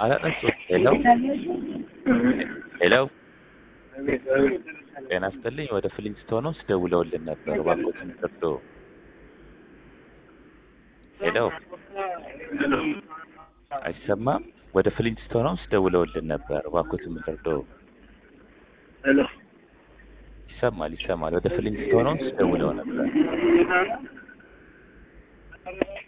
አላነሱም። ሄሎ ሄሎ፣ ጤና ይስጥልኝ። ወደ ፍሊንስቶን ውስጥ ደውለውልን ነበር። እባክዎትን ይርዱ። ሄሎ፣ አይሰማም? ወደ ፍሊንስቶን ውስጥ ደውለውልን ነበር። እባክዎትን ይርዱ። ሄሎ ይሰማል፣ ይሰማል። ወደ ፍሊንስቶን ውስጥ ደውለው ነበር።